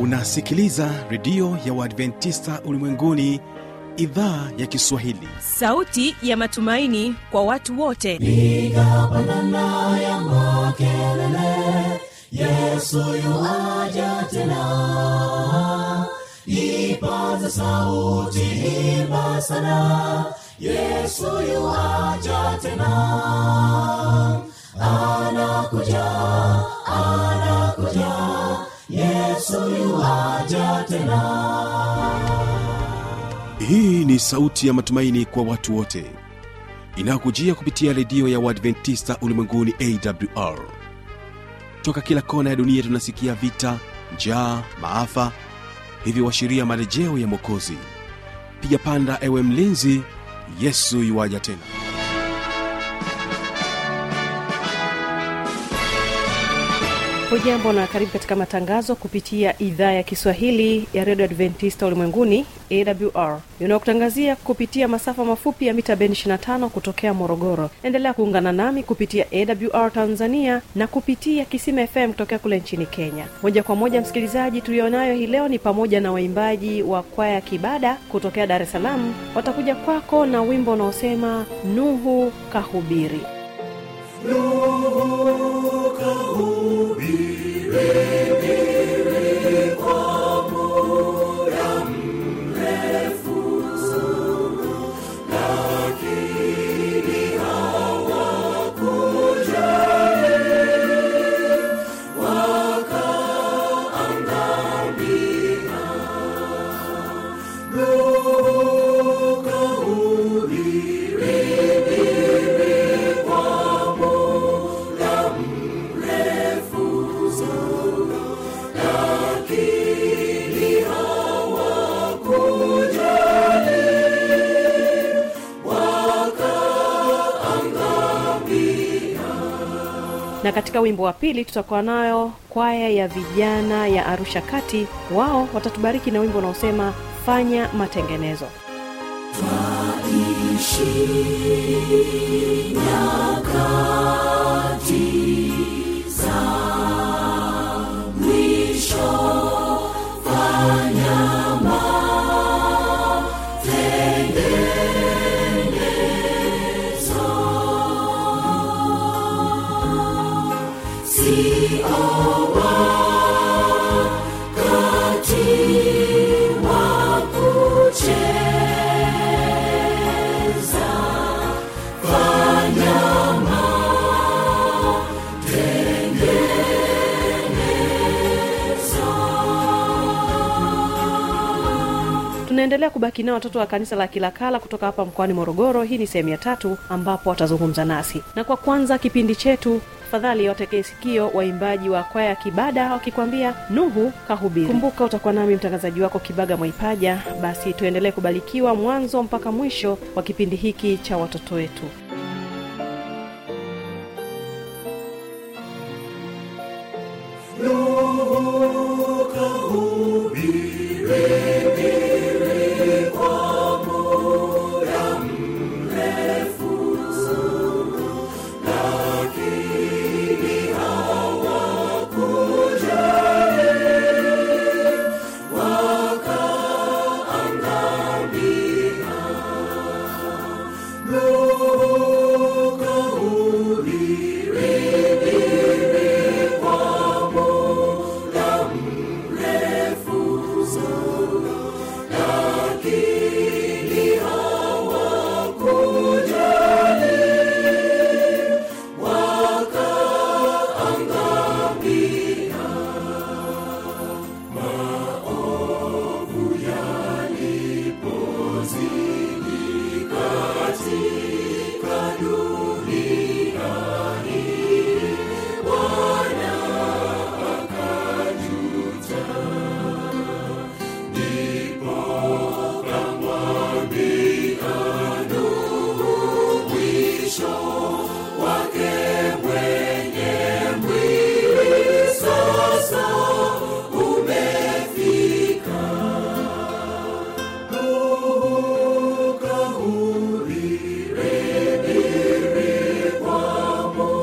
unasikiliza redio ya uadventista ulimwenguni idhaa ya kiswahili sauti ya matumaini kwa watu wote piga pandana ya makelele yesu yuaja tena ipaza sauti imba sana yesu yuaja tena anakuja anakuja yesu yuaja tena hii ni sauti ya matumaini kwa watu wote inayokujia kupitia redio ya uadventista ulimwenguni awr toka kila kona ya dunia tunasikia vita njaa maafa hivyo washiria marejeo ya mwokozi piga panda ewe mlinzi yesu yuwaja tena hujambo na karibu katika matangazo kupitia idhaa ya kiswahili ya redio adventista ulimwenguni awr inayokutangazia kupitia masafa mafupi ya mita bendi 25 kutokea morogoro endelea kuungana nami kupitia awr tanzania na kupitia kisima fm kutokea kule nchini kenya moja kwa moja msikilizaji tulionayo hii leo ni pamoja na waimbaji wa kwaya kibada kutokea dar es salaam watakuja kwako na wimbo unaosema nuhu kahubiri na katika wimbo wa pili tutakuwa nayo kwaya ya vijana ya arusha kati wao watatubariki na wimbo unaosema fanya matengenezo tunaendelea kubaki nao watoto wa kanisa la kilakala kutoka hapa mkoani morogoro hii ni sehemu ya tatu ambapo watazungumza nasi na kwa kwanza kipindi chetu tafadhali watekee sikio waimbaji wa kwaya ya kibada wakikwambia nuhu kahubiri kumbuka utakuwa nami mtangazaji wako kibaga mwaipaja basi tuendelee kubarikiwa mwanzo mpaka mwisho wa kipindi hiki cha watoto wetu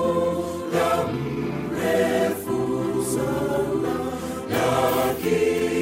King.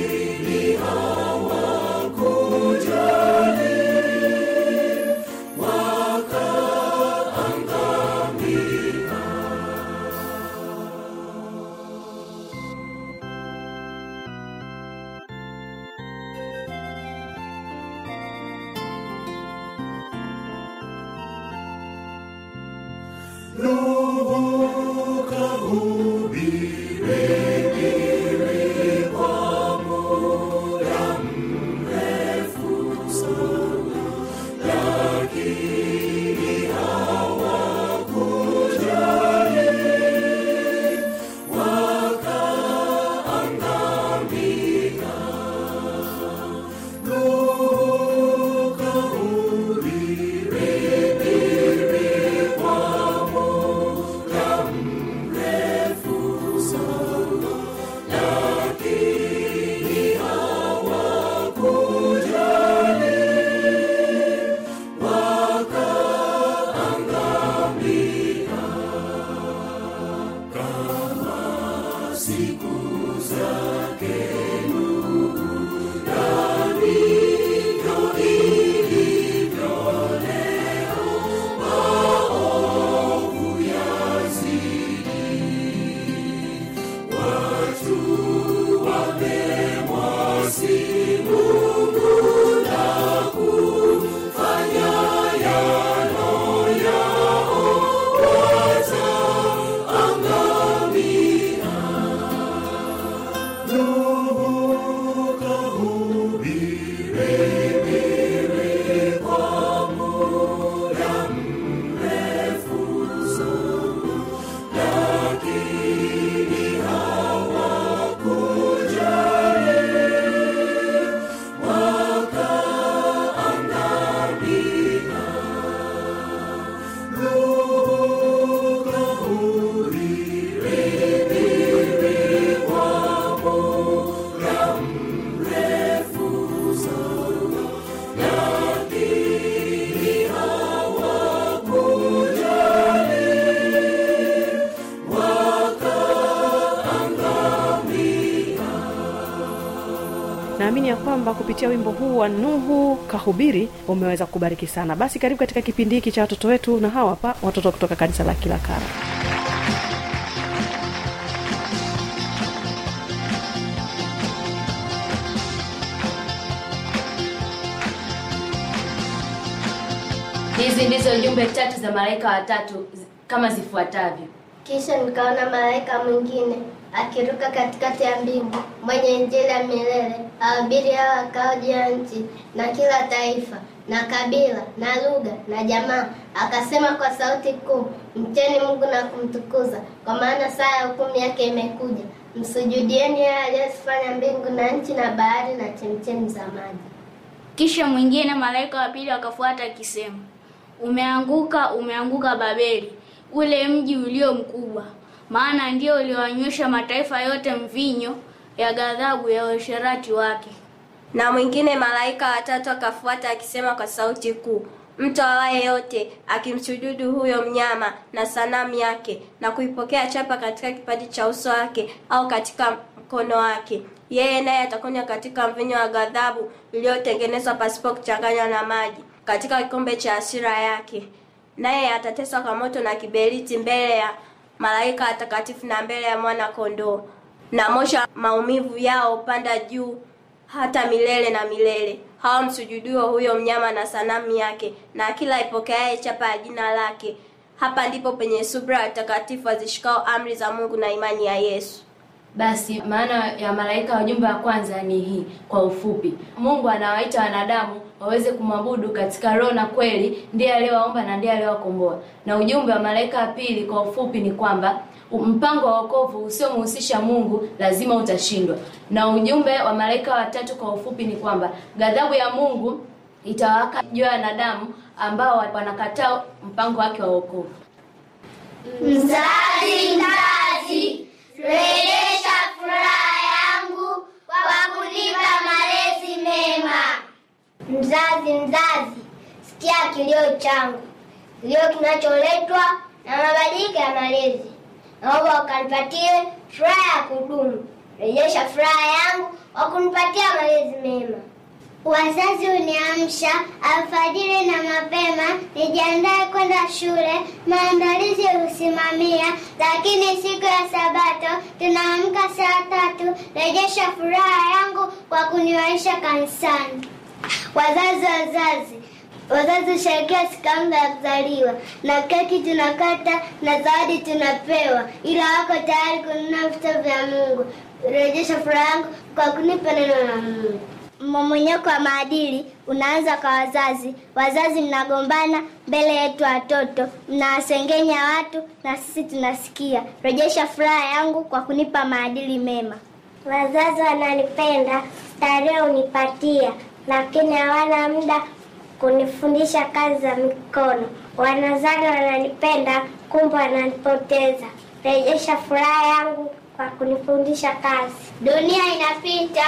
naamini ya kwamba kupitia wimbo huu wa nuhu kahubiri umeweza kubariki sana basi karibu katika kipindi hiki cha watoto wetu na hawa hapa watoto kutoka kanisa la kila kara hizi ndizo jumbe tatu za malaika watatu zi- kama zifuatavyo Kisha nikaona malaika mwingine akiruka katikati ya mbingu, mwenye injili ya milele, ahubiri hao wakao juu ya nchi, na kila taifa na kabila na lugha na jamaa, akasema kwa sauti kuu, mcheni Mungu na kumtukuza, kwa maana saa ya hukumu yake imekuja. Msujudieni yeye aliyezifanya mbingu na nchi na bahari na chemchemi za maji. Kisha mwingine malaika wa pili akafuata akisema, umeanguka, umeanguka Babeli, ule mji ulio mkubwa, maana ndio uliowanywesha mataifa yote mvinyo ya ghadhabu ya uasherati wake. Na mwingine malaika watatu akafuata akisema kwa sauti kuu, mtu awaye yote akimsujudu huyo mnyama na sanamu yake na kuipokea chapa katika kipaji cha uso wake au katika mkono wake, yeye naye atakunywa katika mvinyo wa ghadhabu iliyotengenezwa pasipo kuchanganywa na maji, katika kikombe cha hasira yake. Naye atateswa kwa moto na kiberiti mbele ya malaika watakatifu na mbele ya mwana kondoo, na moshi wa maumivu yao upanda juu hata milele na milele. Hao msujudio huyo mnyama na sanamu yake, na kila ipokeaye chapa ya jina lake. Hapa ndipo penye subra ya watakatifu wazishikao amri za Mungu na imani ya Yesu. basi maana ya malaika wa jumbe wa kwanza ni hii kwa ufupi mungu anawaita wanadamu waweze kumwabudu katika roho na kweli ndiye aliyewaomba na ndiye aliyewakomboa na ujumbe wa malaika wa pili kwa ufupi ni kwamba mpango wa wokovu usiomhusisha mungu lazima utashindwa na ujumbe wa malaika watatu kwa ufupi ni kwamba ghadhabu ya mungu itawaka juu ya wanadamu ambao wanakataa mpango wake wa wokovu Mzazi, mzazi, rejesha furaha yangu kwa kunipa malezi mema. Mzazi, mzazi, sikia kilio changu, kilio kinacholetwa na mabadiliko ya malezi. Naomba ukanipatie furaha ya kudumu. Rejesha furaha yangu kwa kunipatia malezi mema. Wazazi uniamsha alfajiri na mapema, nijiandae kwenda shule, maandalizi husimamia, lakini siku ya Sabato tunaamka saa tatu. Rejesha furaha yangu kwa kuniwaisha kanisani. Wazazi, wazazi, Wazazi husherekea siku yangu ya kuzaliwa, na keki tunakata na zawadi tunapewa, ila wako tayari kununua vitabu vya Mungu. Rejesha furaha yangu kwa kunipa neno la Mungu. Mmomonyoko wa maadili unaanza kwa wazazi. Wazazi mnagombana mbele yetu watoto, mnawasengenya watu na sisi tunasikia. Rejesha furaha yangu kwa kunipa maadili mema. Wazazi wananipenda, starehe unipatia, lakini hawana muda kunifundisha kazi za mikono. Wanazani wananipenda, kumbe wananipoteza. Rejesha furaha yangu kwa kunifundisha kazi. Dunia inapita,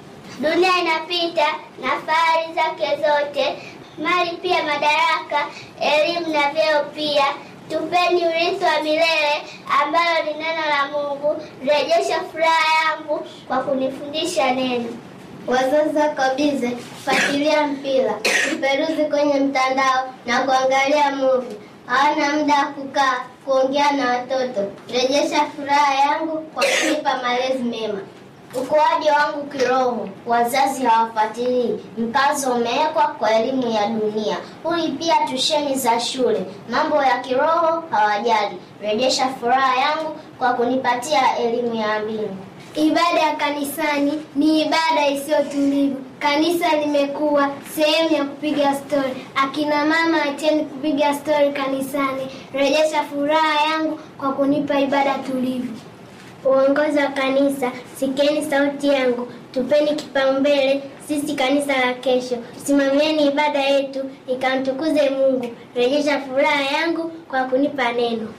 dunia inapita na fahari zake zote, mali pia, madaraka, elimu na vyeo pia. Tupeni urithi wa milele ambalo ni neno la Mungu. Rejesha furaha yangu kwa kunifundisha neno. Wazazi wako bize kufuatilia mpira, kuperuzi kwenye mtandao na kuangalia movie. Hawana muda wa kukaa kuongea na watoto. Rejesha furaha yangu kwa kunipa malezi mema. Ukuaji wangu kiroho, wazazi hawafuatilii. Mkazo umewekwa kwa elimu ya dunia, hulipia tusheni za shule, mambo ya kiroho hawajali. Rejesha furaha yangu kwa kunipatia elimu ya mbingu. Ibada ya kanisani ni ibada isiyo tulivu. Kanisa limekuwa sehemu ya kupiga stori. Akina mama, acheni kupiga stori kanisani. Rejesha furaha yangu kwa kunipa ibada tulivu. Uongozi wa kanisa, sikieni sauti yangu, tupeni kipaumbele sisi kanisa la kesho. Tusimamieni ibada yetu ikamtukuze Mungu. Rejesha furaha yangu kwa kunipa neno.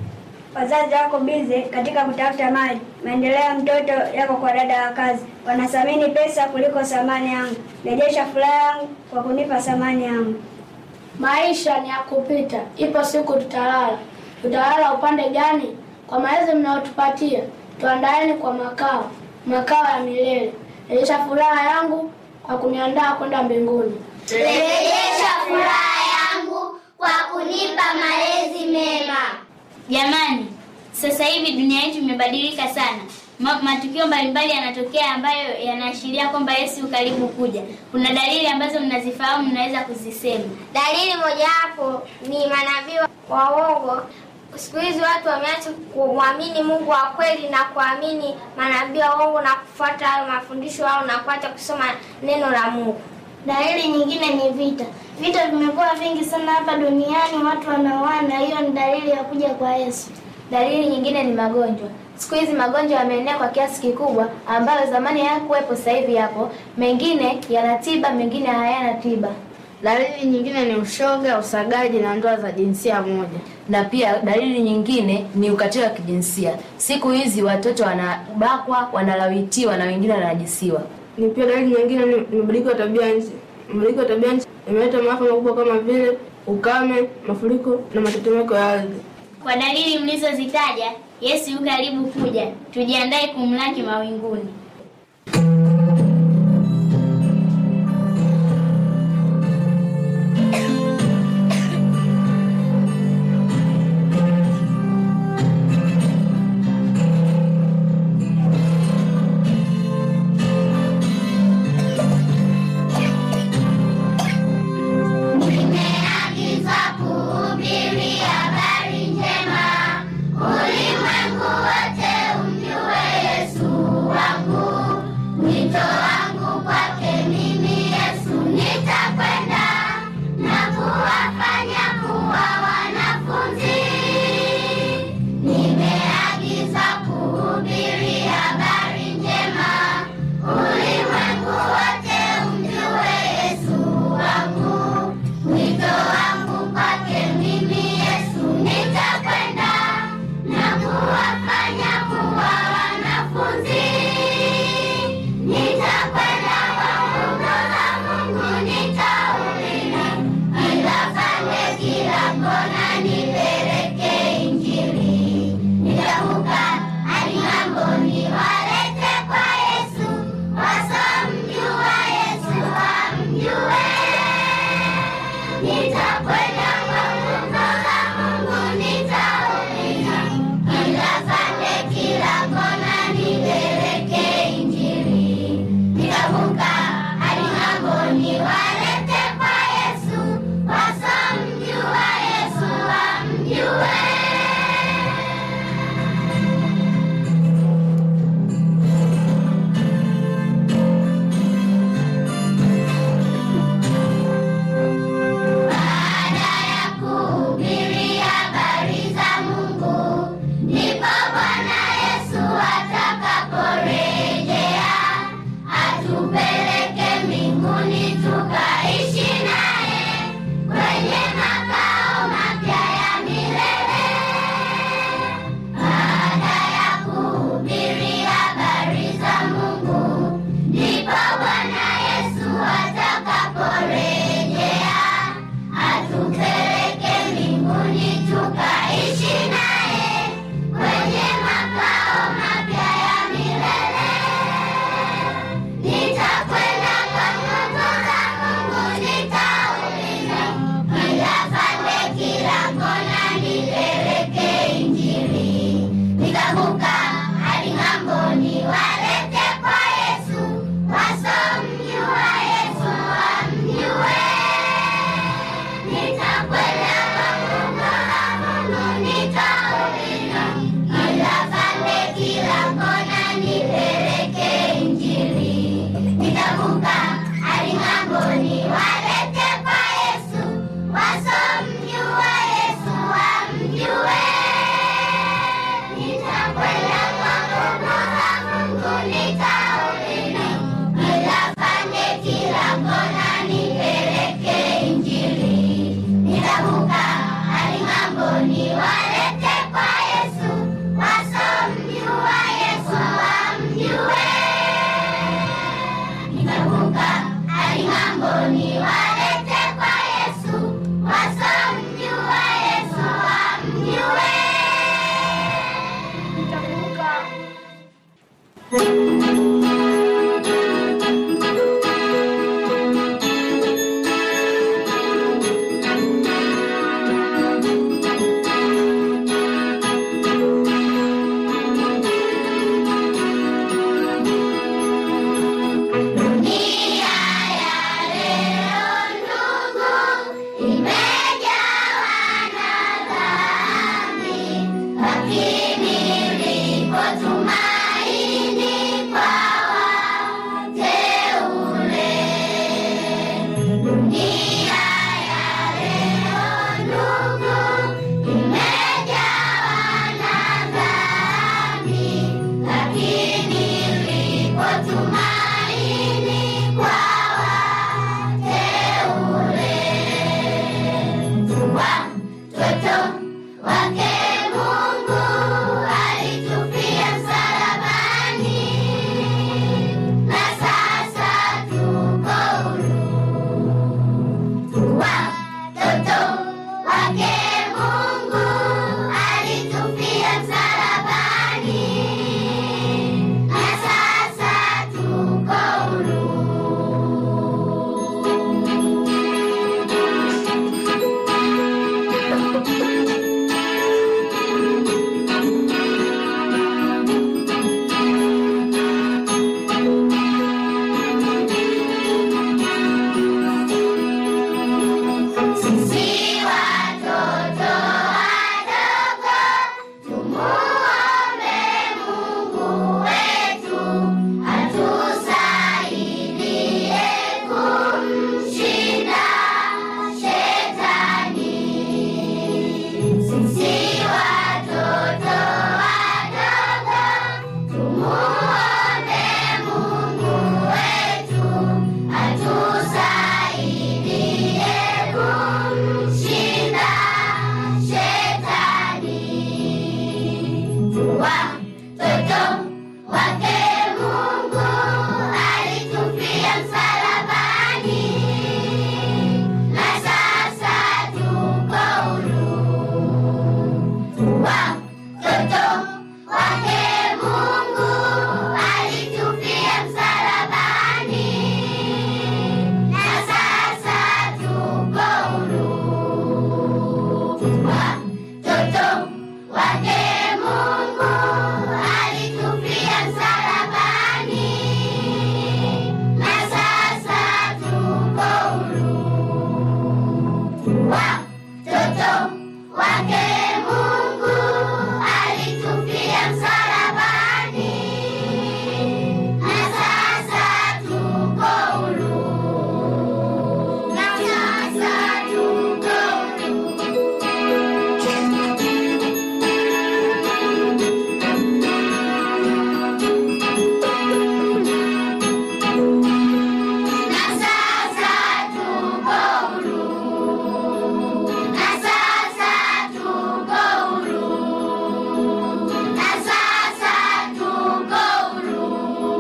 Wazazi wako bize katika kutafuta mali. Maendeleo ya mtoto yako kwa dada wa kazi. Wanathamini pesa kuliko thamani yangu. Rejesha furaha yangu kwa kunipa thamani yangu. Maisha ni ya kupita, ipo siku tutalala. Tutalala upande gani? Kwa malezi mnayotupatia, tuandaeni kwa makao, makao ya milele. Rejesha furaha yangu kwa kuniandaa kwenda mbinguni. Rejesha furaha yangu kwa kunipa malezi mema. Jamani, sasa hivi dunia yetu imebadilika sana. Ma, matukio mbalimbali yanatokea ambayo yanaashiria kwamba Yesu karibu kuja. Kuna dalili ambazo mnazifahamu, mnaweza kuzisema. Dalili mojawapo ni manabii wa uongo. Siku hizi watu wameacha kumwamini Mungu wa kweli na kuamini manabii wa uongo na kufuata hayo mafundisho au na kuacha kusoma neno la Mungu. Dalili nyingine ni vita. Vita vimekuwa vingi sana hapa duniani, watu wanaoana. Hiyo ni dalili ya kuja kwa Yesu. Dalili nyingine ni magonjwa. Siku hizi magonjwa yameenea kwa kiasi kikubwa, ambayo zamani hayakuwepo, sasa hivi yapo. Mengine yana tiba, mengine hayana tiba. Dalili nyingine ni ushoga, usagaji na ndoa za jinsia moja. Na pia dalili nyingine ni ukatili wa kijinsia. Siku hizi watoto wanabakwa, wanalawitiwa na wengine wananajisiwa. Ni pia dalili nyingine ni mabadiliko ya tabia nchi. Mabadiliko ya tabia nchi imeleta maafa makubwa kama vile ukame, mafuriko na matetemeko ya ardhi. Kwa dalili mlizozitaja, Yesu yu karibu kuja. Tujiandae kumlaki mawinguni. Nimeagizwa kuhubiri habari njema, ulimwengu wote umjue Yesu wangu walete kwa Yesu, wasomjua Yesu wamjue. Nitavuka hadi ng'amboni, walete kwa Yesu, wasomjua Yesu wamjue. Dunia ya leo ndugu, imejawa na dhambi, lakini lipo tumaini kwa wateule. Dunia ya leo ndugu, imejawa na dhambi, lakini lipo tumaini kwa wateule. Tuwa mtoto wake Mungu alitufia msalabani, na sasa tuko huru. Tuwa mtoto wake Mungu alitufia msalabani, na sasa tuko huru. Sisi watoto wadogo tumuombe Mungu wetu atusaidie kumshinda shetani. Sisi watoto wadogo tumuombe Mungu wetu atusaidie kumshinda shetani. Tuwa mtoto wake Mungu alitufia msalabani, na sasa tuko huru. Tuwa mtoto wake Mungu alitufia msalabani, na sasa tuko huru. Tuwa mtoto wake Mungu alitufia msalabani, na sasa tuko huru. Tuwa mtoto wake Mungu alitufia msalabani, na sasa tuko huru. Na sasa tuko Na sasa tuko huru. Na sasa tuko huru. Na sasa tuko huru.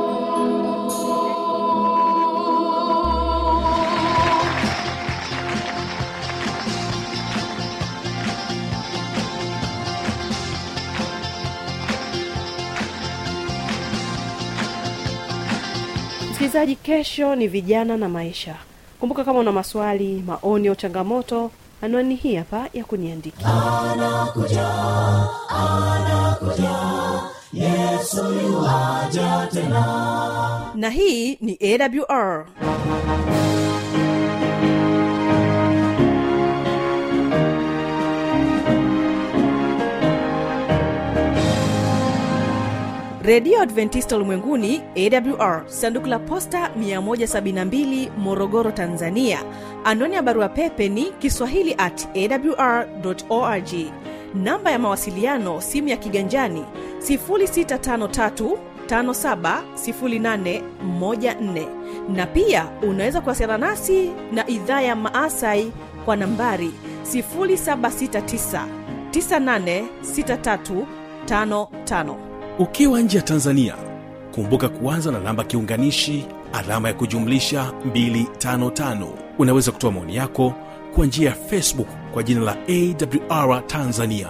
msikilizaji kesho ni vijana na maisha kumbuka kama una maswali maoni au changamoto anwani hii hapa ya kuniandikia anakuja anakuja yesu yuwaja tena na hii ni awr redio adventista ulimwenguni awr sanduku la posta 172 morogoro tanzania anwani ya barua pepe ni kiswahili at awr org namba ya mawasiliano simu ya kiganjani 653 570814 na pia unaweza kuwasiliana nasi na idhaa ya maasai kwa nambari 769 986355 ukiwa nje ya tanzania kumbuka kuanza na namba kiunganishi alama ya kujumlisha 255 unaweza kutoa maoni yako kwa njia ya facebook kwa jina la awr tanzania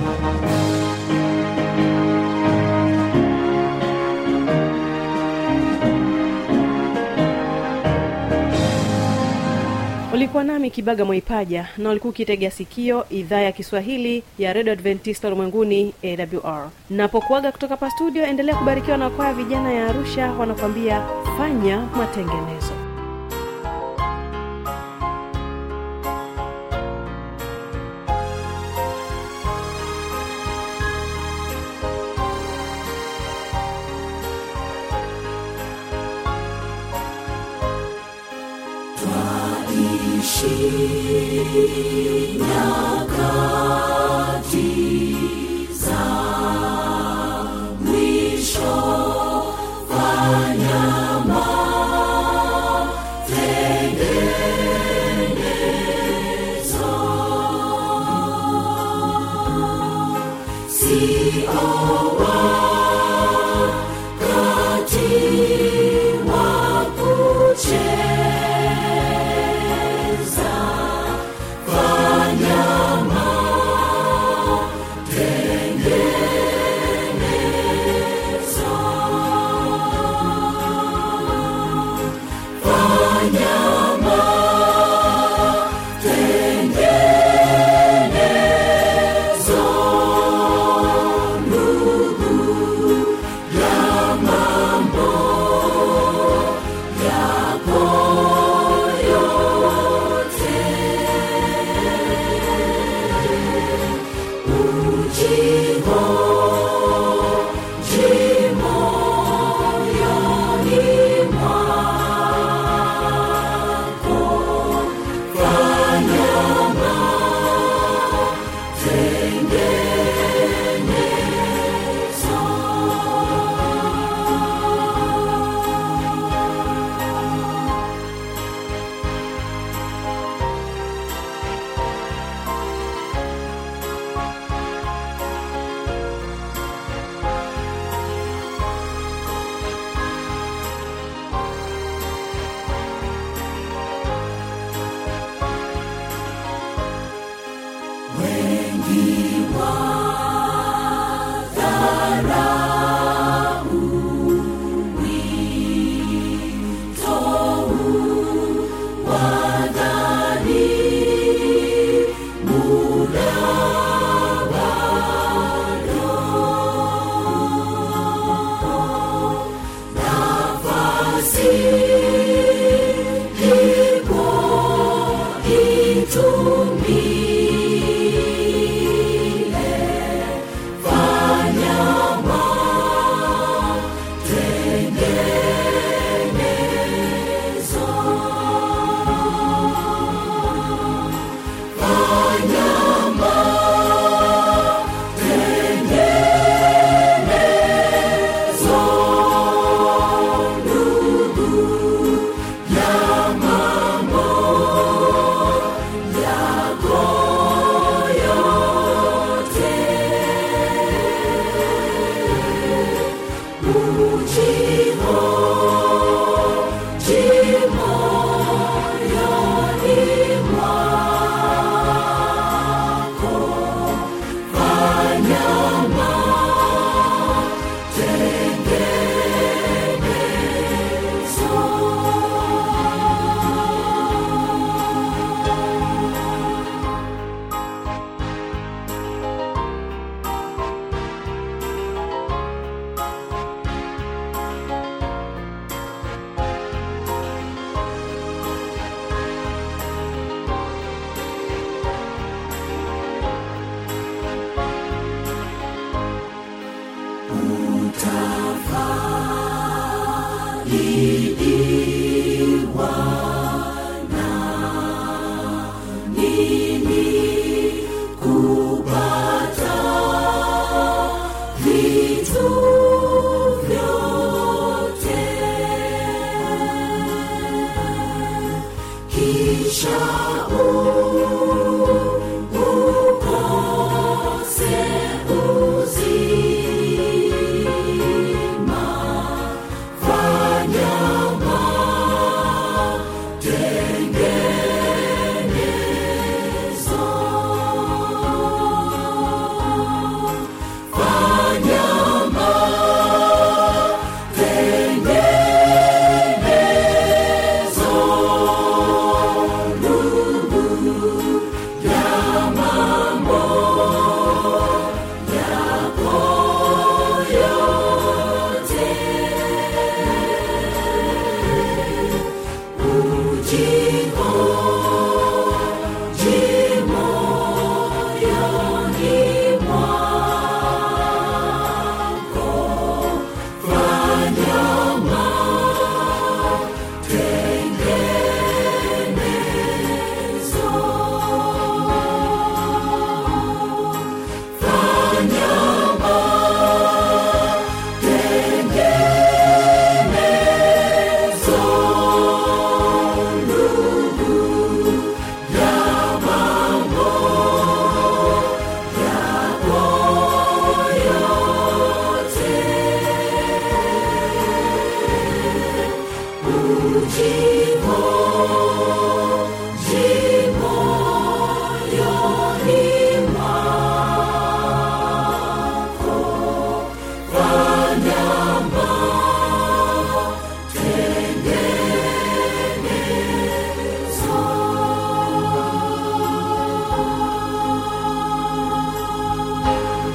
ulikuwa nami kibaga mwaipaja na ulikuwa ukitegea sikio idhaa ya kiswahili ya redio adventista ulimwenguni awr napokuaga kutoka pa studio endelea kubarikiwa na kwaya vijana ya arusha wanakuambia fanya matengenezo nyakati za mwisho fanya matengenezo sio wakati wa kucheza fanya matengenezo fanya matengenezo ndugu ya mambo yako yote ujio